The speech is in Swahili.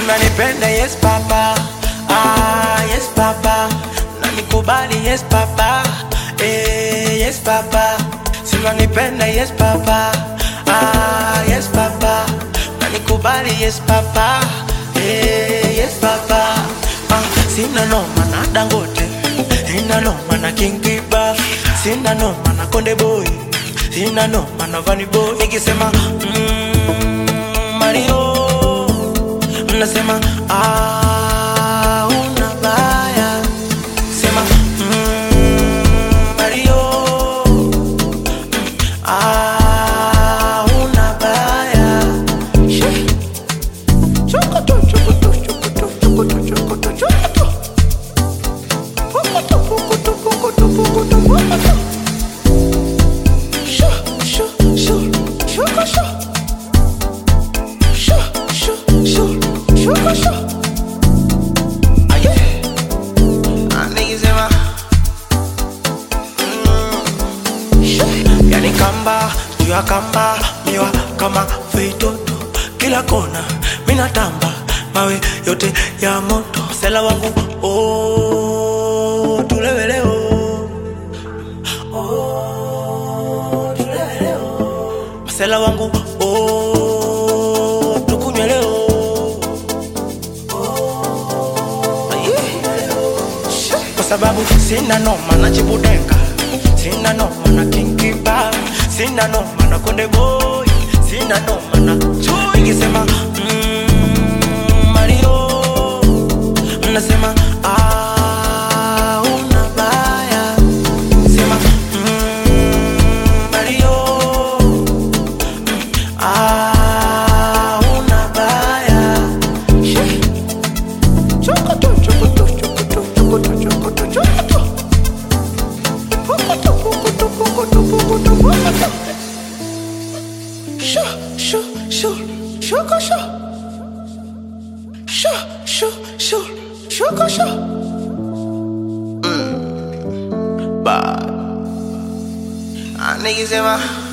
unanipenda yes papa ah, yes papa unanikubali yes papa eh, yes papa si unanipenda yes papa ah, yes papa unanikubali yes papa eh, yes papa ah, sina noma na dangote sina noma na kingiba sina noma na konde boy sina noma na vani boy nikisema mm, mario mnasema ah, una baya sema mm, mario ah, una baya Shee. Chokoto, chokoto, chokoto, chokoto, chokoto, chokoto. Pokoto, pokoto, pokoto, pokoto, pokoto. Sho, sho, sho, shoko, sho. Sho, sho, sho, shoko, sho. Aye. Ah, niggas in my- Mm. Sho. Yani kamba juu ya kamba miwa kama feitoto kila kona minatamba mawe yote ya moto sela wangu oh, tuleweleo oh, tuleweleo msela wangu oh, tukunywe leo kwa sababu sina noma na chibudenga sina noma na kinkiba sina noma na konde boy sina noma na chui nikisema mm, mario mnasema ah, una baya sema mm, mario ah, una baya Shee. Chokoto, chokoto, chokoto, chokoto, chokoto, chokoto. Pokoto, pokoto, pokoto, pokoto, pokoto. Sho, sho, sho, shoko, sho. Sho, sho, sho, shoko, sho. Mm. Bye. Ah, niggas in my